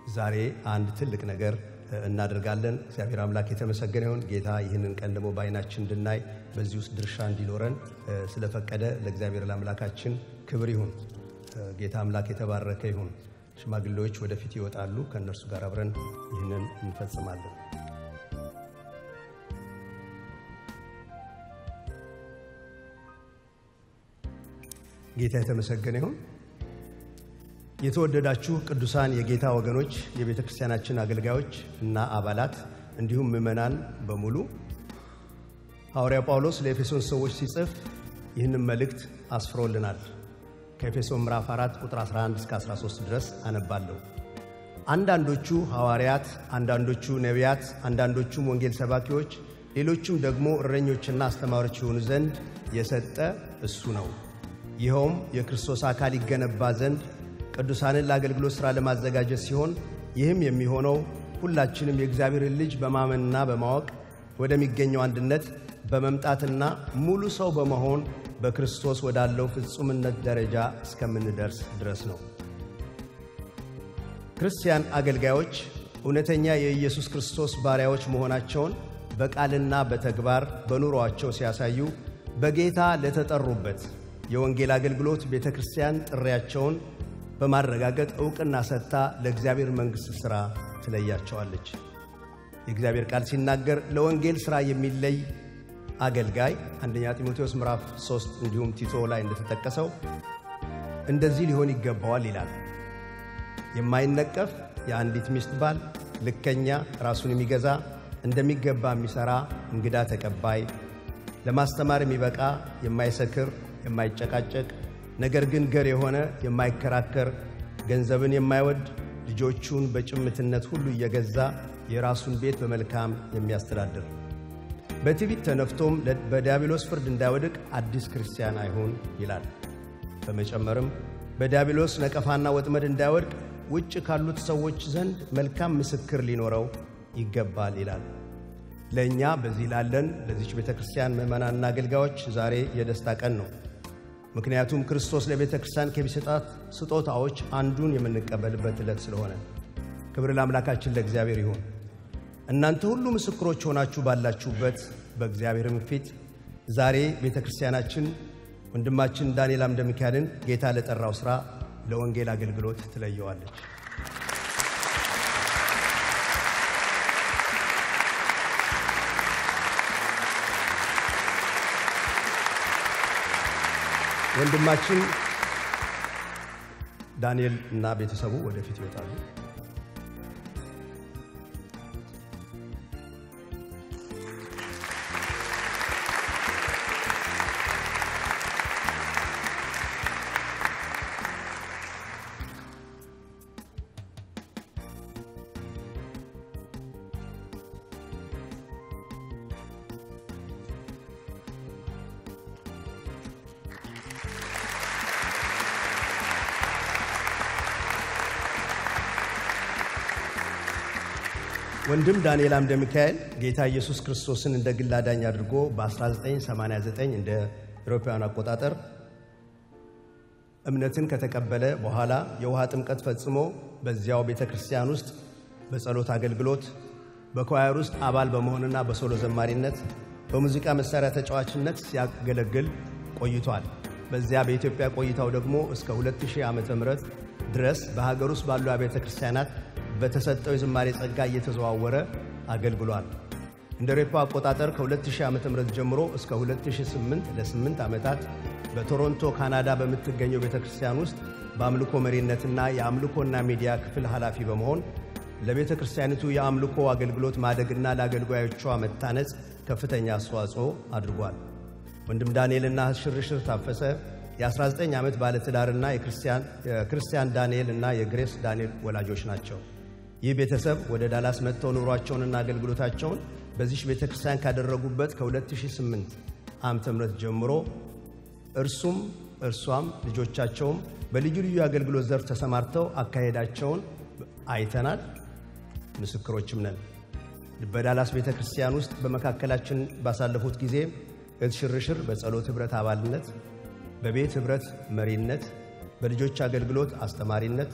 ዛሬ አንድ ትልቅ ነገር እናደርጋለን። እግዚአብሔር አምላክ የተመሰገነ ይሁን። ጌታ ይህንን ቀን ደግሞ በዓይናችን እንድናይ በዚህ ውስጥ ድርሻ እንዲኖረን ስለፈቀደ ለእግዚአብሔር ለአምላካችን ክብር ይሁን። ጌታ አምላክ የተባረከ ይሁን። ሽማግሌዎች ወደፊት ይወጣሉ። ከእነርሱ ጋር አብረን ይህንን እንፈጽማለን። ጌታ የተመሰገነ ይሁን። የተወደዳችሁ ቅዱሳን የጌታ ወገኖች፣ የቤተ ክርስቲያናችን አገልጋዮች እና አባላት እንዲሁም ምዕመናን በሙሉ ሐዋርያው ጳውሎስ ለኤፌሶን ሰዎች ሲጽፍ ይህንን መልእክት አስፍሮልናል። ከኤፌሶን ምዕራፍ 4 ቁጥር 11 እስከ 13 ድረስ አነባለሁ። አንዳንዶቹ ሐዋርያት፣ አንዳንዶቹ ነቢያት፣ አንዳንዶቹም ወንጌል ሰባኪዎች፣ ሌሎቹም ደግሞ እረኞችና አስተማሪዎች የሆኑ ዘንድ የሰጠ እሱ ነው። ይኸውም የክርስቶስ አካል ይገነባ ዘንድ ቅዱሳንን ለአገልግሎት ሥራ ለማዘጋጀት ሲሆን ይህም የሚሆነው ሁላችንም የእግዚአብሔርን ልጅ በማመንና በማወቅ ወደሚገኘው አንድነት በመምጣትና ሙሉ ሰው በመሆን በክርስቶስ ወዳለው ፍጹምነት ደረጃ እስከምንደርስ ድረስ ነው። ክርስቲያን አገልጋዮች እውነተኛ የኢየሱስ ክርስቶስ ባሪያዎች መሆናቸውን በቃልና በተግባር በኑሮአቸው ሲያሳዩ በጌታ ለተጠሩበት የወንጌል አገልግሎት ቤተ ክርስቲያን ጥሪያቸውን በማረጋገጥ ዕውቅና ሰጥታ ለእግዚአብሔር መንግሥት ሥራ ትለያቸዋለች። የእግዚአብሔር ቃል ሲናገር ለወንጌል ሥራ የሚለይ አገልጋይ አንደኛ ጢሞቴዎስ ምዕራፍ 3 እንዲሁም ቲቶ ላይ እንደተጠቀሰው እንደዚህ ሊሆን ይገባዋል ይላል። የማይነቀፍ የአንዲት ሚስት ባል፣ ልከኛ፣ ራሱን የሚገዛ እንደሚገባ የሚሠራ፣ እንግዳ ተቀባይ፣ ለማስተማር የሚበቃ፣ የማይሰክር፣ የማይጨቃጨቅ ነገር ግን ገር የሆነ የማይከራከር፣ ገንዘብን የማይወድ፣ ልጆቹን በጭምትነት ሁሉ እየገዛ የራሱን ቤት በመልካም የሚያስተዳድር በትዕቢት ተነፍቶም በዲያብሎስ ፍርድ እንዳይወድቅ አዲስ ክርስቲያን አይሁን ይላል። በመጨመርም በዲያብሎስ ነቀፋና ወጥመድ እንዳይወድቅ ውጭ ካሉት ሰዎች ዘንድ መልካም ምስክር ሊኖረው ይገባል ይላል። ለእኛ በዚህ ላለን ለዚች ቤተ ክርስቲያን ምዕመናንና አገልጋዮች ዛሬ የደስታ ቀን ነው። ምክንያቱም ክርስቶስ ለቤተ ክርስቲያን ከሚሰጣት ስጦታዎች አንዱን የምንቀበልበት ዕለት ስለሆነ ክብር ለአምላካችን ለእግዚአብሔር ይሁን። እናንተ ሁሉ ምስክሮች ሆናችሁ ባላችሁበት በእግዚአብሔርም ፊት ዛሬ ቤተ ክርስቲያናችን ወንድማችን ዳንኤል አምደ ሚካኤልን ጌታ ለጠራው ሥራ ለወንጌል አገልግሎት ትለየዋለች። ወንድማችን ዳንኤል እና ቤተሰቡ ወደፊት ይወጣሉ። ወንድም ዳንኤል አምደ ሚካኤል ጌታ ኢየሱስ ክርስቶስን እንደ ግል አዳኝ አድርጎ በ1989 እንደ አውሮፓውያን አቆጣጠር እምነትን ከተቀበለ በኋላ የውሃ ጥምቀት ፈጽሞ በዚያው ቤተ ክርስቲያን ውስጥ በጸሎት አገልግሎት በኳየር ውስጥ አባል በመሆንና በሶሎ ዘማሪነት በሙዚቃ መሣሪያ ተጫዋችነት ሲያገለግል ቆይቷል። በዚያ በኢትዮጵያ ቆይታው ደግሞ እስከ 2000 ዓ ም ድረስ በሀገር ውስጥ ባሉ አብያተ ክርስቲያናት በተሰጠው የዝማሬ ጸጋ እየተዘዋወረ አገልግሏል። እንደ አውሮፓ አቆጣጠር ከ2000 ዓ.ም ጀምሮ እስከ 2008 ለ8 ዓመታት በቶሮንቶ ካናዳ በምትገኘው ቤተ ክርስቲያን ውስጥ በአምልኮ መሪነትና የአምልኮና ሚዲያ ክፍል ኃላፊ በመሆን ለቤተ ክርስቲያኒቱ የአምልኮ አገልግሎት ማደግና ለአገልጋዮቿ መታነጽ ከፍተኛ አስተዋጽኦ አድርጓል። ወንድም ዳንኤልና ሽርሽር ታፈሰ የ19 ዓመት ባለትዳርና የክርስቲያን ዳንኤል እና የግሬስ ዳንኤል ወላጆች ናቸው። ይህ ቤተሰብ ወደ ዳላስ መጥተው ኑሯቸውንና አገልግሎታቸውን በዚህ ቤተ ክርስቲያን ካደረጉበት ከ2008 ዓመተ ምህረት ጀምሮ እርሱም እርሷም ልጆቻቸውም በልዩ ልዩ የአገልግሎት ዘርፍ ተሰማርተው አካሄዳቸውን አይተናል፣ ምስክሮችም ነን። በዳላስ ቤተ ክርስቲያን ውስጥ በመካከላችን ባሳለፉት ጊዜ እህት ሽርሽር በጸሎት ኅብረት አባልነት፣ በቤት ኅብረት መሪነት፣ በልጆች አገልግሎት አስተማሪነት፣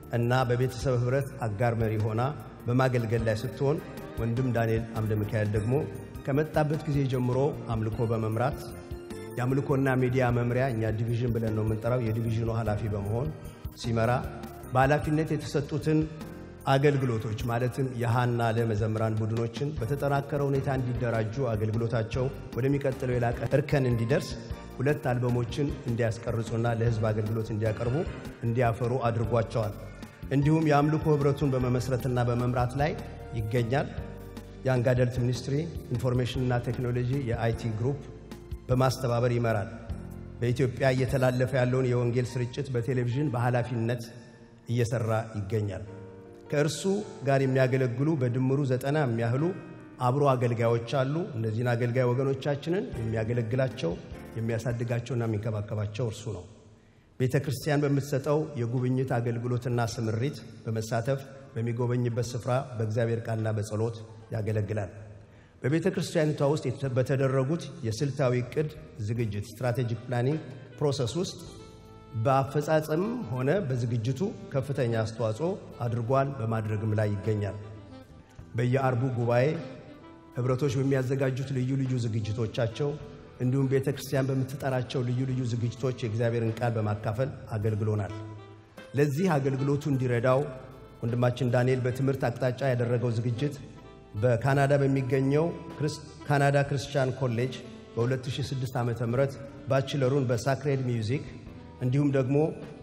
እና በቤተሰብ ኅብረት አጋር መሪ ሆና በማገልገል ላይ ስትሆን ወንድም ዳንኤል አምደ ሚካኤል ደግሞ ከመጣበት ጊዜ ጀምሮ አምልኮ በመምራት የአምልኮና ሚዲያ መምሪያ እኛ ዲቪዥን ብለን ነው የምንጠራው የዲቪዥኑ ኃላፊ በመሆን ሲመራ በኃላፊነት የተሰጡትን አገልግሎቶች ማለትም የሃና ለመዘምራን ቡድኖችን በተጠናከረ ሁኔታ እንዲደራጁ አገልግሎታቸው ወደሚቀጥለው የላቀ እርከን እንዲደርስ ሁለት አልበሞችን እንዲያስቀርጹና ለሕዝብ አገልግሎት እንዲያቀርቡ እንዲያፈሩ አድርጓቸዋል። እንዲሁም የአምልኮ ኅብረቱን በመመስረትና በመምራት ላይ ይገኛል። የያንግ አደልት ሚኒስትሪ ኢንፎርሜሽንና ቴክኖሎጂ የአይቲ ግሩፕ በማስተባበር ይመራል። በኢትዮጵያ እየተላለፈ ያለውን የወንጌል ስርጭት በቴሌቪዥን በኃላፊነት እየሰራ ይገኛል። ከእርሱ ጋር የሚያገለግሉ በድምሩ ዘጠና የሚያህሉ አብሮ አገልጋዮች አሉ። እነዚህን አገልጋይ ወገኖቻችንን የሚያገለግላቸው የሚያሳድጋቸውና የሚንከባከባቸው እርሱ ነው። ቤተ ክርስቲያን በምትሰጠው የጉብኝት አገልግሎትና ስምሪት በመሳተፍ በሚጎበኝበት ስፍራ በእግዚአብሔር ቃልና በጸሎት ያገለግላል። በቤተ ክርስቲያኒቷ ውስጥ በተደረጉት የስልታዊ ዕቅድ ዝግጅት ስትራቴጂክ ፕላኒንግ ፕሮሰስ ውስጥ በአፈጻጸምም ሆነ በዝግጅቱ ከፍተኛ አስተዋጽኦ አድርጓል፣ በማድረግም ላይ ይገኛል። በየአርቡ ጉባኤ ኅብረቶች በሚያዘጋጁት ልዩ ልዩ ዝግጅቶቻቸው እንዲሁም ቤተ ክርስቲያን በምትጠራቸው ልዩ ልዩ ዝግጅቶች የእግዚአብሔርን ቃል በማካፈል አገልግሎናል። ለዚህ አገልግሎቱ እንዲረዳው ወንድማችን ዳንኤል በትምህርት አቅጣጫ ያደረገው ዝግጅት በካናዳ በሚገኘው ካናዳ ክርስቲያን ኮሌጅ በ2006 ዓ ም ባችለሩን በሳክሬድ ሚውዚክ እንዲሁም ደግሞ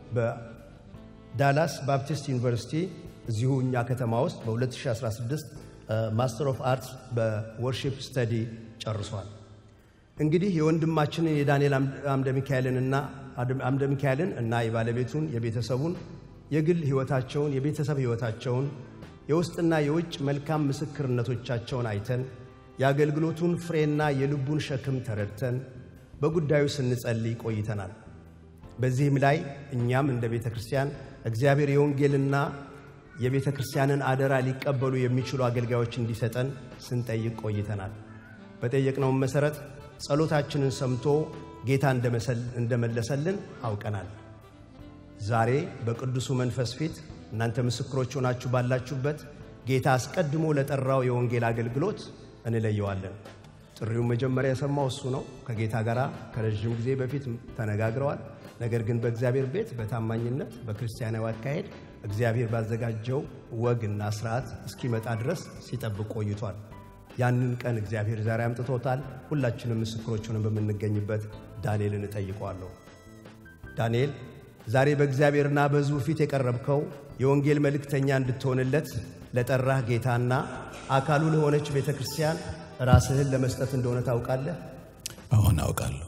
በዳላስ ባፕቲስት ዩኒቨርሲቲ እዚሁ እኛ ከተማ ውስጥ በ2016 ማስተር ኦፍ አርትስ በወርሺፕ ስተዲ ጨርሷል። እንግዲህ የወንድማችንን የዳንኤል አምደ ሚካኤልንና አምደ ሚካኤልን እና የባለቤቱን የቤተሰቡን የግል ሕይወታቸውን የቤተሰብ ሕይወታቸውን የውስጥና የውጭ መልካም ምስክርነቶቻቸውን አይተን የአገልግሎቱን ፍሬና የልቡን ሸክም ተረድተን በጉዳዩ ስንጸልይ ቆይተናል። በዚህም ላይ እኛም እንደ ቤተ ክርስቲያን እግዚአብሔር የወንጌልና የቤተ ክርስቲያንን አደራ ሊቀበሉ የሚችሉ አገልጋዮች እንዲሰጠን ስንጠይቅ ቆይተናል። በጠየቅነውም መሠረት ጸሎታችንን ሰምቶ ጌታ እንደመለሰልን አውቀናል። ዛሬ በቅዱሱ መንፈስ ፊት እናንተ ምስክሮች ሆናችሁ ባላችሁበት ጌታ አስቀድሞ ለጠራው የወንጌል አገልግሎት እንለየዋለን። ጥሪውን መጀመሪያ የሰማው እሱ ነው። ከጌታ ጋር ከረዥም ጊዜ በፊት ተነጋግረዋል። ነገር ግን በእግዚአብሔር ቤት በታማኝነት በክርስቲያናዊ አካሄድ እግዚአብሔር ባዘጋጀው ወግና ስርዓት እስኪመጣ ድረስ ሲጠብቅ ቆይቷል። ያንን ቀን እግዚአብሔር ዛሬ አምጥቶታል። ሁላችንም ምስክሮቹንም በምንገኝበት ዳንኤልን እጠይቀዋለሁ። ዳንኤል ዛሬ በእግዚአብሔርና በሕዝቡ ፊት የቀረብከው የወንጌል መልእክተኛ እንድትሆንለት ለጠራህ ጌታና አካሉ ለሆነች ቤተ ክርስቲያን ራስህን ለመስጠት እንደሆነ ታውቃለህ? አሁን አውቃለሁ።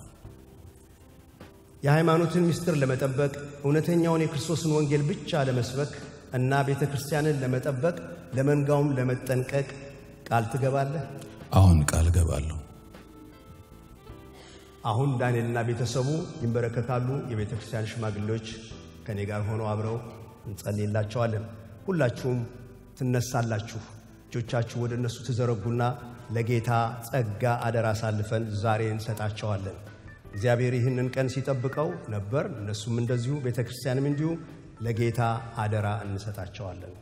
የሃይማኖትን ምስጢር ለመጠበቅ እውነተኛውን የክርስቶስን ወንጌል ብቻ ለመስበክ እና ቤተ ክርስቲያንን ለመጠበቅ ለመንጋውም ለመጠንቀቅ ቃል ትገባለህ? አሁን ቃል ገባለሁ። አሁን ዳንኤልና ቤተሰቡ ይንበረከካሉ። የቤተ ክርስቲያን ሽማግሌዎች ከእኔ ጋር ሆነው አብረው እንጸልይላቸዋለን። ሁላችሁም ትነሳላችሁ። እጆቻችሁ ወደ እነሱ ትዘረጉና ለጌታ ጸጋ አደራ አሳልፈን ዛሬ እንሰጣቸዋለን። እግዚአብሔር ይህንን ቀን ሲጠብቀው ነበር። እነሱም እንደዚሁ ቤተ ክርስቲያንም እንዲሁ ለጌታ አደራ እንሰጣቸዋለን።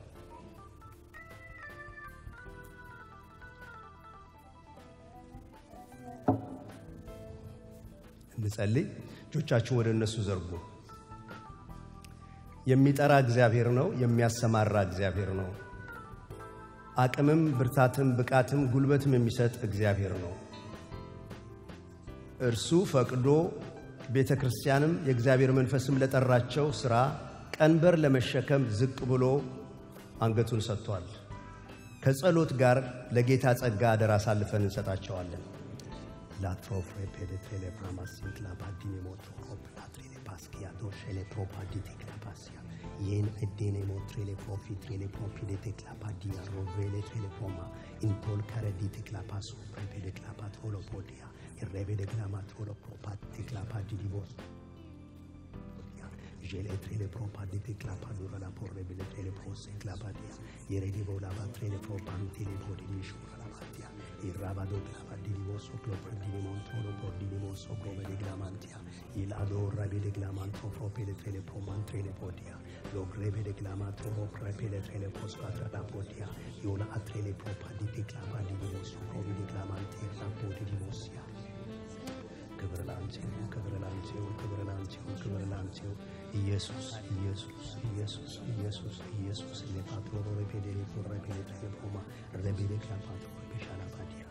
እንጸልይ። እጆቻችሁን ወደ እነሱ ዘርጉ። የሚጠራ እግዚአብሔር ነው። የሚያሰማራ እግዚአብሔር ነው። አቅምም ብርታትም ብቃትም ጉልበትም የሚሰጥ እግዚአብሔር ነው። እርሱ ፈቅዶ ቤተ ክርስቲያንም የእግዚአብሔር መንፈስም ለጠራቸው ሥራ ቀንበር ለመሸከም ዝቅ ብሎ አንገቱን ሰጥቷል። ከጸሎት ጋር ለጌታ ጸጋ አደራ አሳልፈን እንሰጣቸዋለን። yen edene motrele profi trele profi de teclapa dia rovele trele poma intol care di teclapa sopra de teclapa trolo podia il reve de glama trolo propa teclapa di divos jele trele propa di teclapa dura la porre bele trele prose clapa dia yere di vola ba trele propa tele podi di shura la batia irrabado glabadini mosso clopardini montolo pordini mosso provede glamantia il adorra vede glamanto propele trele pomantrele podia lo grevede glamato propele trele pospatra da podia iola atrele propaditi glabadini mosso provede glamanti rapodi di mossia ክብር ላንተ ይሁን፣ ክብር ላንተ ይሁን፣ ክብር ላንተ ይሁን፣ ክብር ላንተ ይሁን። ኢየሱስ ኢየሱስ ኢየሱስ ኢየሱስ ኢየሱስ ሌፓትሮ ሬፔዴሌ ኮረፔሌ ቴሌፖማ ረቤሌ ክላፓትሮ ፔሻላ ባዲያ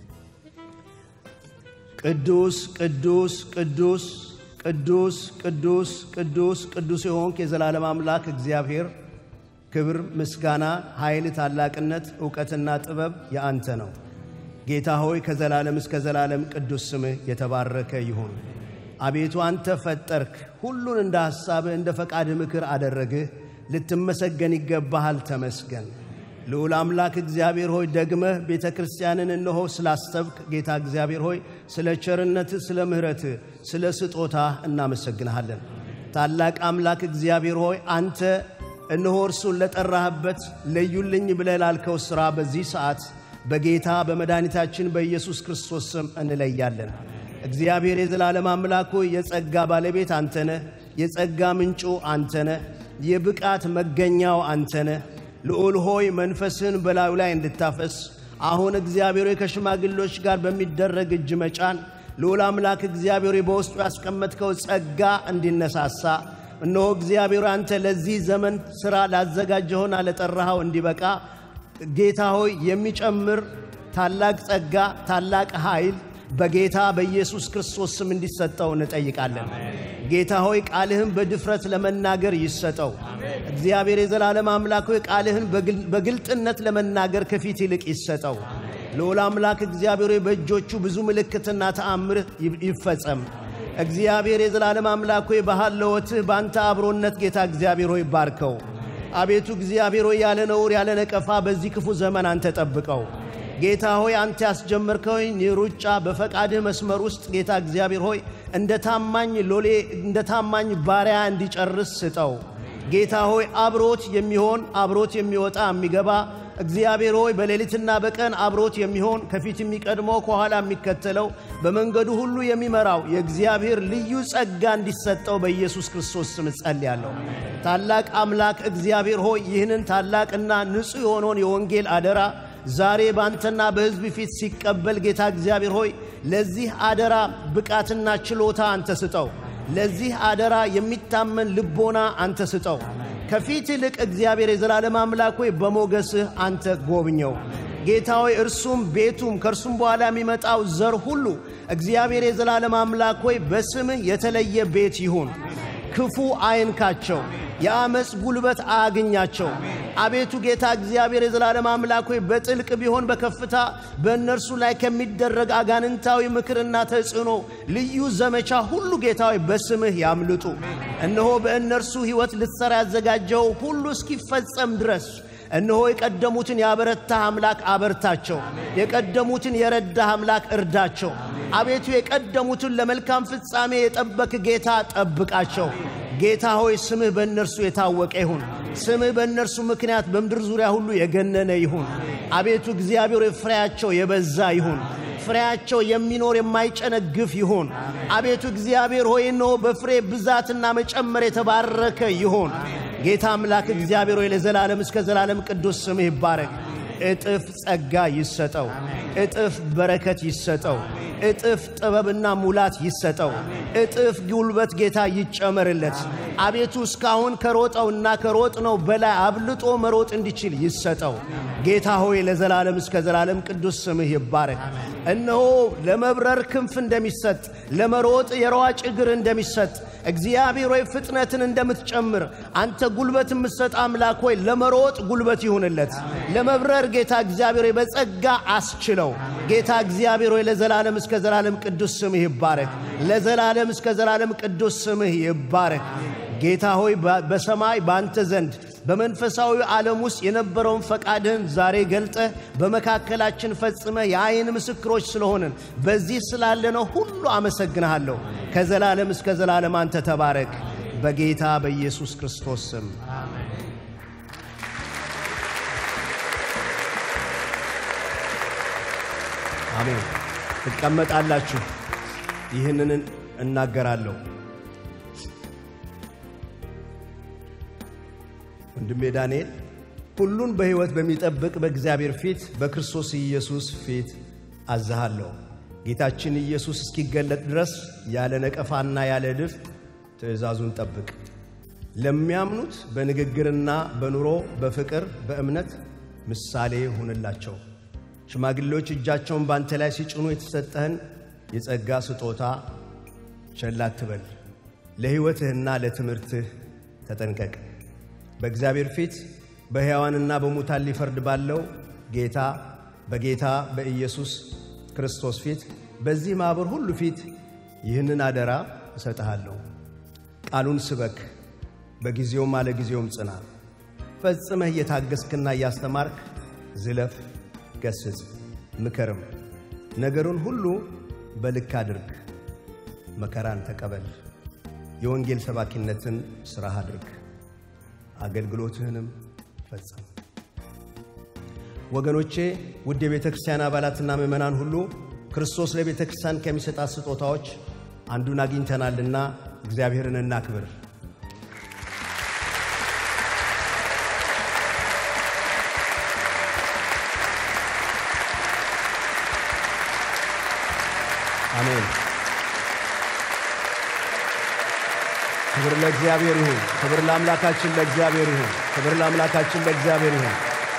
ቅዱስ ቅዱስ ቅዱስ ቅዱስ ቅዱስ ቅዱስ ቅዱስ የሆንክ የዘላለም አምላክ እግዚአብሔር ክብር፣ ምስጋና፣ ኃይል፣ ታላቅነት፣ ዕውቀትና ጥበብ የአንተ ነው። ጌታ ሆይ ከዘላለም እስከ ዘላለም ቅዱስ ስምህ የተባረከ ይሁን። አቤቱ አንተ ፈጠርክ፣ ሁሉን እንደ ሐሳብህ እንደ ፈቃድህ ምክር አደረግህ። ልትመሰገን ይገባሃል፣ ተመስገን። ልዑል አምላክ እግዚአብሔር ሆይ ደግመህ ቤተ ክርስቲያንን እነሆ ስላሰብክ ጌታ እግዚአብሔር ሆይ ስለ ቸርነትህ፣ ስለ ምሕረትህ፣ ስለ ስጦታህ እናመሰግንሃለን። ታላቅ አምላክ እግዚአብሔር ሆይ አንተ እነሆ እርሱን ለጠራህበት ለዩልኝ ብለህ ላልከው ሥራ በዚህ ሰዓት በጌታ በመድኃኒታችን በኢየሱስ ክርስቶስ ስም እንለያለን። እግዚአብሔር የዘላለም አምላክ ሆይ የጸጋ ባለቤት አንተ ነህ። የጸጋ ምንጩ አንተ ነህ። የብቃት መገኛው አንተ ነህ። ልዑል ሆይ መንፈስህን በላዩ ላይ እንድታፈስ አሁን እግዚአብሔር ሆይ ከሽማግሎች ጋር በሚደረግ እጅ መጫን ልዑል አምላክ እግዚአብሔር ሆይ በውስጡ ያስቀመጥከው ጸጋ እንዲነሳሳ እነሆ እግዚአብሔር አንተ ለዚህ ዘመን ሥራ ላዘጋጀኸውና ለጠራኸው እንዲበቃ ጌታ ሆይ የሚጨምር ታላቅ ጸጋ፣ ታላቅ ኃይል በጌታ በኢየሱስ ክርስቶስ ስም እንዲሰጠው እንጠይቃለን። ጌታ ሆይ ቃልህን በድፍረት ለመናገር ይሰጠው። እግዚአብሔር የዘላለም አምላክ ሆይ ቃልህን በግልጥነት ለመናገር ከፊት ይልቅ ይሰጠው። ልዑል አምላክ እግዚአብሔር ሆይ በእጆቹ ብዙ ምልክትና ተአምር ይፈጸም። እግዚአብሔር የዘላለም አምላክ ሆይ በሃለወትህ በአንተ አብሮነት ጌታ እግዚአብሔር ሆይ ባርከው። አቤቱ እግዚአብሔር ሆይ ያለ ነውር ያለ ነቀፋ በዚህ ክፉ ዘመን አንተ ጠብቀው። ጌታ ሆይ አንተ ያስጀመርከውን ሩጫ በፈቃድህ መስመር ውስጥ ጌታ እግዚአብሔር ሆይ እንደ ታማኝ ሎሌ እንደ ታማኝ ባሪያ እንዲጨርስ ስጠው። ጌታ ሆይ አብሮት የሚሆን አብሮት የሚወጣ የሚገባ እግዚአብሔር ሆይ በሌሊትና በቀን አብሮት የሚሆን ከፊት የሚቀድመው ከኋላ የሚከተለው በመንገዱ ሁሉ የሚመራው የእግዚአብሔር ልዩ ጸጋ እንዲሰጠው በኢየሱስ ክርስቶስ ስም ጸልያለሁ። ታላቅ አምላክ እግዚአብሔር ሆይ ይህንን ታላቅና ንጹሕ የሆነውን የወንጌል አደራ ዛሬ ባንተና በሕዝብ ፊት ሲቀበል ጌታ እግዚአብሔር ሆይ ለዚህ አደራ ብቃትና ችሎታ አንተ ስጠው። ለዚህ አደራ የሚታመን ልቦና አንተ ስጠው። ከፊት ይልቅ እግዚአብሔር የዘላለም አምላክ ሆይ በሞገስህ አንተ ጎብኘው። ጌታ ሆይ እርሱም ቤቱም ከእርሱም በኋላ የሚመጣው ዘር ሁሉ እግዚአብሔር የዘላለም አምላክ ሆይ በስምህ የተለየ ቤት ይሁን። ክፉ አይንካቸው፣ የአመፅ ጉልበት አያግኛቸው። አቤቱ ጌታ እግዚአብሔር የዘላለም አምላክ ሆይ በጥልቅ ቢሆን በከፍታ በእነርሱ ላይ ከሚደረግ አጋንንታዊ ምክርና ተጽዕኖ ልዩ ዘመቻ ሁሉ ጌታ ሆይ በስምህ ያምልጡ። እነሆ በእነርሱ ሕይወት ልትሠራ ያዘጋጀው ሁሉ እስኪፈጸም ድረስ እነሆ የቀደሙትን ያበረታህ አምላክ አበርታቸው። የቀደሙትን የረዳህ አምላክ እርዳቸው። አቤቱ የቀደሙትን ለመልካም ፍጻሜ የጠበክ ጌታ ጠብቃቸው። ጌታ ሆይ ስምህ በእነርሱ የታወቀ ይሁን። ስምህ በእነርሱ ምክንያት በምድር ዙሪያ ሁሉ የገነነ ይሁን። አቤቱ እግዚአብሔር ፍሬያቸው የበዛ ይሁን። ፍሬያቸው የሚኖር የማይጨነግፍ ይሁን። አቤቱ እግዚአብሔር ሆይ እነሆ በፍሬ ብዛትና መጨመር የተባረከ ይሁን። ጌታ አምላክ እግዚአብሔር ሆይ ለዘላለም እስከ ዘላለም ቅዱስ ስምህ ይባረክ። እጥፍ ጸጋ ይሰጠው፣ እጥፍ በረከት ይሰጠው፣ እጥፍ ጥበብና ሙላት ይሰጠው፣ እጥፍ ጉልበት ጌታ ይጨመርለት። አቤቱ እስካሁን ከሮጠውና ከሮጥነው በላይ አብልጦ መሮጥ እንዲችል ይሰጠው። ጌታ ሆይ ለዘላለም እስከ ዘላለም ቅዱስ ስምህ ይባረክ። እነሆ ለመብረር ክንፍ እንደሚሰጥ ለመሮጥ የሯጭ እግር እንደሚሰጥ እግዚአብሔር ሆይ ፍጥነትን እንደምትጨምር አንተ ጉልበት የምትሰጥ አምላክ ሆይ ለመሮጥ ጉልበት ይሁንለት። ለመብረር ጌታ እግዚአብሔር ሆይ በጸጋ አስችለው። ጌታ እግዚአብሔር ሆይ ለዘላለም እስከ ዘላለም ቅዱስ ስምህ ይባረክ። ለዘላለም እስከ ዘላለም ቅዱስ ስምህ ይባረክ። ጌታ ሆይ በሰማይ በአንተ ዘንድ በመንፈሳዊ ዓለም ውስጥ የነበረውን ፈቃድህን ዛሬ ገልጠህ በመካከላችን ፈጽመህ የአይን ምስክሮች ስለሆንን በዚህ ስላለነው ሁሉ አመሰግንሃለሁ። ከዘላለም እስከ ዘላለም አንተ ተባረክ። በጌታ በኢየሱስ ክርስቶስ ስም አሜን። ትቀመጣላችሁ። ይህንን እናገራለሁ። ወንድሜ ዳንኤል ሁሉን በሕይወት በሚጠብቅ በእግዚአብሔር ፊት በክርስቶስ ኢየሱስ ፊት አዝሃለሁ። ጌታችን ኢየሱስ እስኪገለጥ ድረስ ያለ ነቀፋና ያለ ድፍ ትእዛዙን ጠብቅ። ለሚያምኑት በንግግርና በኑሮ በፍቅር በእምነት ምሳሌ ሁንላቸው። ሽማግሌዎች እጃቸውን በአንተ ላይ ሲጭኑ የተሰጠህን የጸጋ ስጦታ ቸል አትበል። ለሕይወትህና ለትምህርትህ ተጠንቀቅ። በእግዚአብሔር ፊት በሕያዋንና በሙታን ሊፈርድ ባለው ጌታ በጌታ በኢየሱስ ክርስቶስ ፊት በዚህ ማኅበር ሁሉ ፊት ይህንን አደራ እሰጥሃለሁ። ቃሉን ስበክ፣ በጊዜውም አለ ጊዜውም ጽና። ፈጽመህ እየታገስክና እያስተማርክ ዝለፍ፣ ገስጽ፣ ምከርም። ነገሩን ሁሉ በልክ አድርግ። መከራን ተቀበል። የወንጌል ሰባኪነትን ሥራህ አድርግ። አገልግሎትህንም ፈጽም። ወገኖቼ ውድ የቤተ ክርስቲያን አባላትና ምዕመናን ሁሉ ክርስቶስ ለቤተ ክርስቲያን ከሚሰጣት ስጦታዎች አንዱን አግኝተናልና እግዚአብሔርን እናክብር። አሜን። ክብር ለእግዚአብሔር ይሁን። ክብር ለአምላካችን ለእግዚአብሔር ይሁን። ክብር ለአምላካችን ለእግዚአብሔር ይሁን።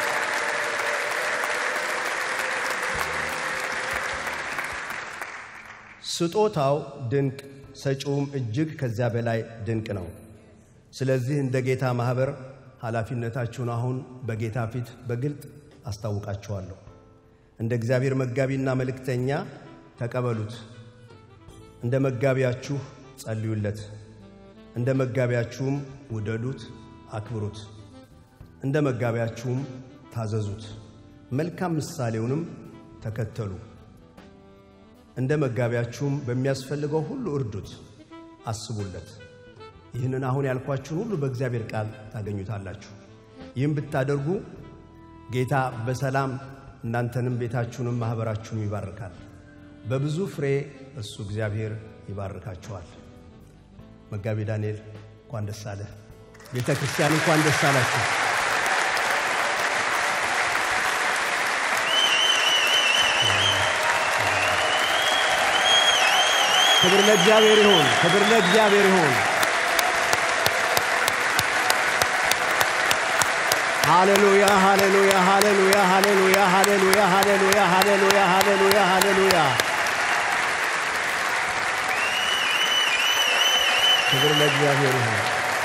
ስጦታው ድንቅ፣ ሰጪውም እጅግ ከዚያ በላይ ድንቅ ነው። ስለዚህ እንደ ጌታ ማኅበር ኃላፊነታችሁን አሁን በጌታ ፊት በግልጥ አስታውቃችኋለሁ። እንደ እግዚአብሔር መጋቢና መልእክተኛ ተቀበሉት። እንደ መጋቢያችሁ ጸልዩለት። እንደ መጋቢያችሁም ውደዱት፣ አክብሩት። እንደ መጋቢያችሁም ታዘዙት። መልካም ምሳሌውንም ተከተሉ። እንደ መጋቢያችሁም በሚያስፈልገው ሁሉ እርዱት፣ አስቡለት። ይህንን አሁን ያልኳችሁን ሁሉ በእግዚአብሔር ቃል ታገኙታላችሁ። ይህም ብታደርጉ ጌታ በሰላም እናንተንም ቤታችሁንም ማኅበራችሁንም ይባርካል። በብዙ ፍሬ እሱ እግዚአብሔር ይባርካችኋል። መጋቢ ዳንኤል እንኳን ደስ አለ። ቤተ ክርስቲያን እንኳን ደስ አላችሁ። ክብር ለእግዚአብሔር ይሁን። ክብር ለእግዚአብሔር ይሁን። ሃሌሉያ ሃሌሉያ ሃሌሉያ ሃሌሉያ ሃሌሉያ ሃሌሉያ ሃሌሉያ ሃሌሉያ ሃሌሉያ ክብር ለእግዚአብሔር ይሁን።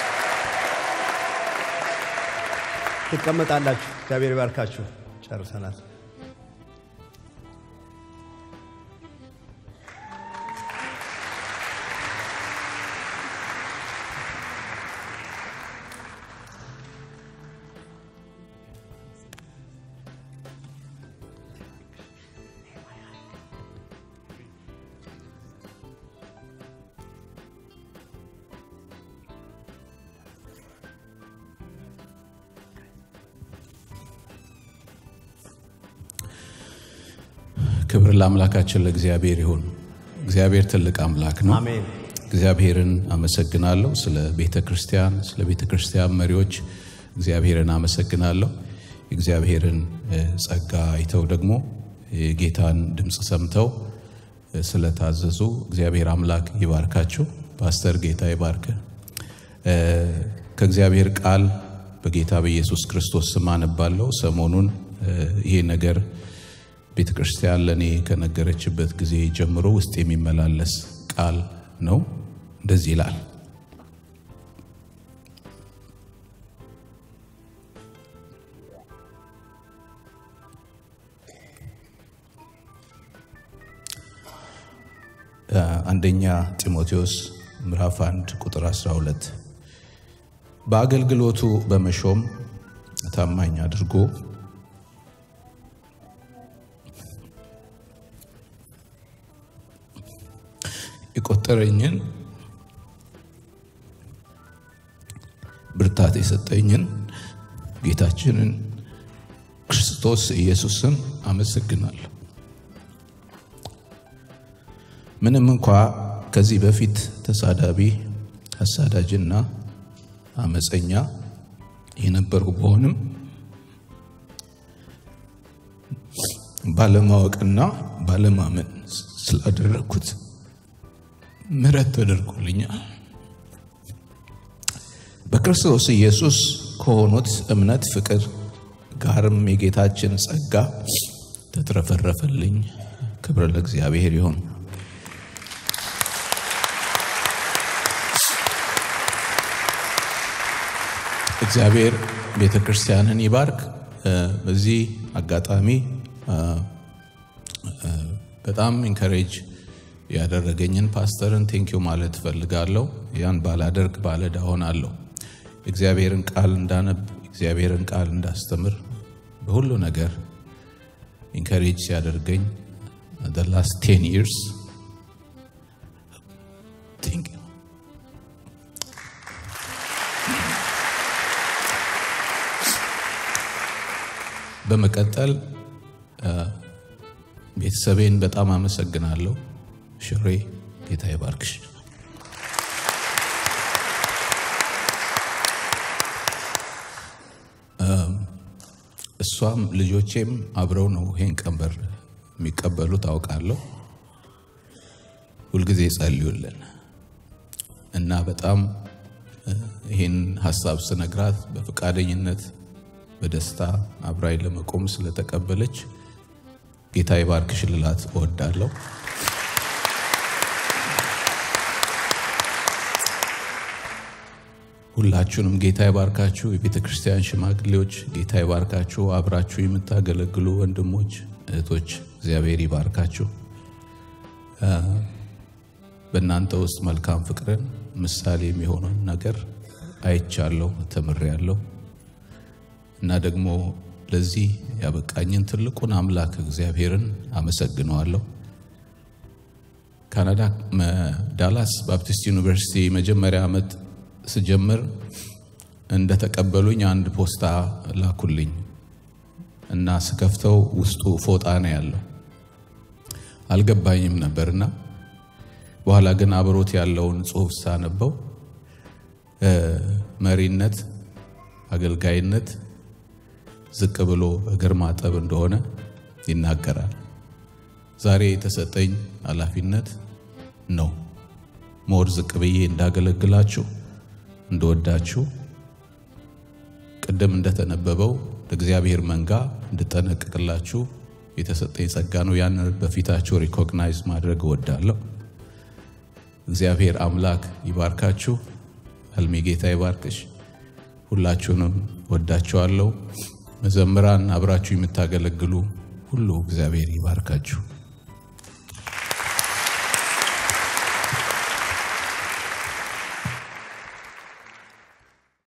ትቀመጣላችሁ። እግዚአብሔር ይባርካችሁ። ጨርሰናል። ክብር ለአምላካችን ለእግዚአብሔር ይሁን። እግዚአብሔር ትልቅ አምላክ ነው። አሜን። እግዚአብሔርን አመሰግናለሁ። ስለ ቤተ ክርስቲያን፣ ስለ ቤተ ክርስቲያን መሪዎች እግዚአብሔርን አመሰግናለሁ። የእግዚአብሔርን እ፣ ጸጋ አይተው ደግሞ የጌታን ድምፅ ሰምተው እ፣ ስለታዘዙ እግዚአብሔር አምላክ ይባርካችሁ። ፓስተር ጌታ ይባርክ። እ፣ ከእግዚአብሔር ቃል በጌታ በኢየሱስ ክርስቶስ ስም አነባለሁ። ሰሞኑን እ፣ ይሄ ነገር ቤተ ክርስቲያን ለእኔ ከነገረችበት ጊዜ ጀምሮ ውስጥ የሚመላለስ ቃል ነው። እንደዚህ ይላል። አንደኛ ጢሞቴዎስ ምዕራፍ 1 ቁጥር 12 በአገልግሎቱ በመሾም ታማኝ አድርጎ የቆጠረኝን ብርታት የሰጠኝን ጌታችንን ክርስቶስ ኢየሱስን አመሰግናለሁ። ምንም እንኳ ከዚህ በፊት ተሳዳቢ፣ አሳዳጅና አመፀኛ የነበርኩ በሆንም ባለማወቅና ባለማመን ስላደረግኩት ምሕረት ተደርጎልኛል። በክርስቶስ ኢየሱስ ከሆኑት እምነት፣ ፍቅር ጋርም የጌታችን ጸጋ ተትረፈረፈልኝ። ክብር ለእግዚአብሔር ይሁን። እግዚአብሔር ቤተ ክርስቲያንን ይባርክ። በዚህ አጋጣሚ በጣም ኢንከሬጅ ያደረገኝን ፓስተርን ቴንኪዩ ማለት እፈልጋለሁ። ያን ባላደርግ ባለዕዳ ሆናለሁ። እግዚአብሔርን ቃል እንዳነብ፣ እግዚአብሔርን ቃል እንዳስተምር በሁሉ ነገር ኢንከሬጅ ሲያደርገኝ the last 10 years thank you በመቀጠል ቤተሰቤን በጣም አመሰግናለሁ። ሽሬ ጌታ ይባርክሽ። እሷም ልጆቼም አብረው ነው ይሄን ቀንበር የሚቀበሉት አውቃለሁ። ሁልጊዜ ጸልዩልን እና በጣም ይህን ሀሳብ ስነግራት በፈቃደኝነት በደስታ አብራይ ለመቆም ስለተቀበለች ጌታ ይባርክሽ ልላት እወዳለሁ። ሁላችሁንም ጌታ ይባርካችሁ። የቤተ ክርስቲያን ሽማግሌዎች ጌታ ይባርካችሁ። አብራችሁ የምታገለግሉ ወንድሞች እህቶች፣ እግዚአብሔር ይባርካችሁ። በእናንተ ውስጥ መልካም ፍቅርን ምሳሌ የሚሆነውን ነገር አይቻለሁ፣ ተምሬያለሁ እና ደግሞ ለዚህ ያበቃኝን ትልቁን አምላክ እግዚአብሔርን አመሰግነዋለሁ። ካናዳ ዳላስ ባፕቲስት ዩኒቨርሲቲ መጀመሪያ ዓመት ስጀምር እንደተቀበሉኝ አንድ ፖስታ ላኩልኝ እና ስከፍተው ውስጡ ፎጣ ነው ያለው። አልገባኝም ነበርና በኋላ ግን አብሮት ያለውን ጽሑፍ ሳነበው መሪነት፣ አገልጋይነት ዝቅ ብሎ እግር ማጠብ እንደሆነ ይናገራል። ዛሬ የተሰጠኝ ኃላፊነት ነው ሞር ዝቅ ብዬ እንዳገለግላችሁ እንደወዳችሁ ቅድም እንደተነበበው ለእግዚአብሔር መንጋ እንድጠነቅቅላችሁ የተሰጠኝ ጸጋ ነው። ያንን በፊታችሁ ሪኮግናይዝ ማድረግ እወዳለሁ። እግዚአብሔር አምላክ ይባርካችሁ። ህልሜ ጌታ ይባርክሽ። ሁላችሁንም ወዳችኋለሁ። መዘምራን፣ አብራችሁ የምታገለግሉ ሁሉ እግዚአብሔር ይባርካችሁ።